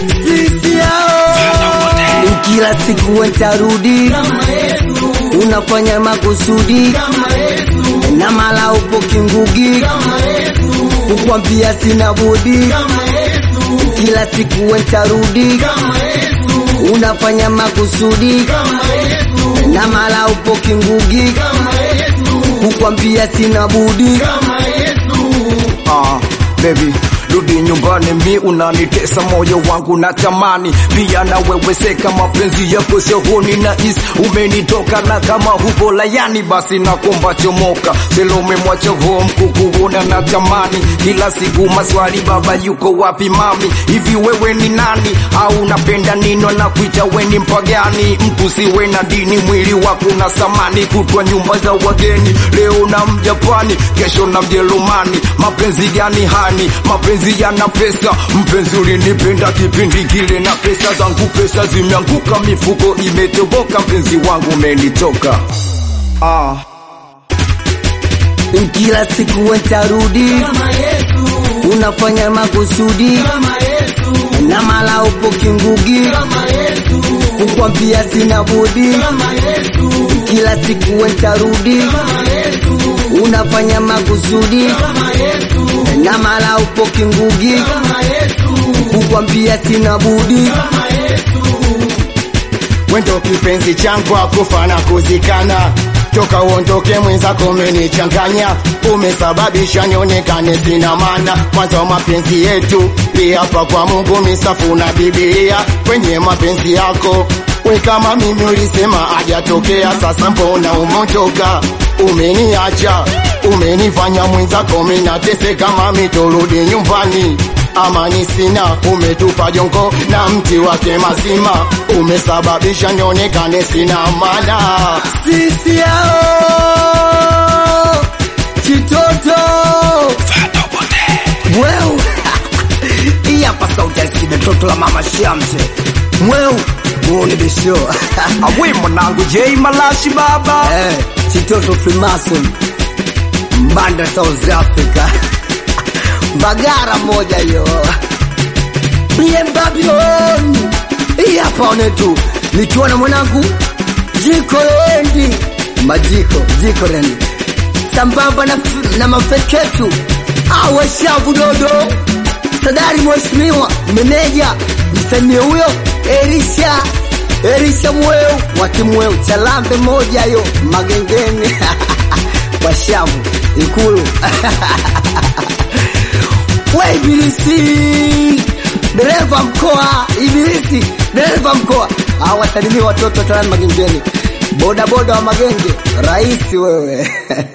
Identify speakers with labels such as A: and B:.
A: sisi hao kila siku watarudi unafanya makusudi na mala upo kingugi kukwambia sina budi kila siku watarudi unafanya makusudi na mala upo kingugi kukwambia sina budi
B: Ah, baby rudi nyumbani, mi unanitesa moyo wangu na tamani pia na wewe seka mapenzi yako sehoni na is umenitoka na kama hupo layani, basi nakomba chomoka selo umemwacha home kukuona na tamani kila siku maswali, baba yuko wapi mami, hivi wewe ni nani au unapenda nino na kuita weni mpagani, mtu siwe na dini, mwili wako na samani, kutwa nyumba za wageni, leo na mjapani, kesho na mjerumani, mapenzi gani hani, mapenzi yana pesa, mpenzi ulinipenda kipindi kile na pesa zangu, pesa zimeanguka, mifuko imetoboka, mpenzi wangu umenitoka ah.
A: kila siku watarudi unafanya makusudi na mala upo kingugi kukwambia sina budi kila siku watarudi unafanya makusudi na mala upo kingugi kukwambia sina budi
C: wendo kipenzi changu akufa na kuzikana toka uondoke mwenzako umenichanganya umesababisha nionekane sina maana mwanzo wa mapenzi yetu liapa kwa mungu misafu na bibilia kwenye mapenzi yako we kama mimi ulisema hajatokea sasa mbona umondoka umeniacha umenifanya mwenzako minateseka mami turudi nyumbani amani sina umetupa jongo na mti wake mazima umesababisha nionekane sina maana
A: sisi hao kitoto mweu hii hapa sauti ya sikide toto la mama shamse mweu muone besho
B: awe mwanangu J Malashi baba
A: eh, kitoto freemason mbanda south africa bagara moja yo bm babylon hii hapa one tu nikiwa na mwanangu jiko lendi majiko jiko lendi sambamba na, na mafeketu awashavu dodo sadari mheshimiwa meneja msanii huyo erisha erisha mweu wakimweu chalambe moja yo magengeni washavu ikulu we ibilisi dereva mkoa ibilisi dereva mkoa awasalimia watoto talani magengeni bodaboda wa magenge rahisi wewe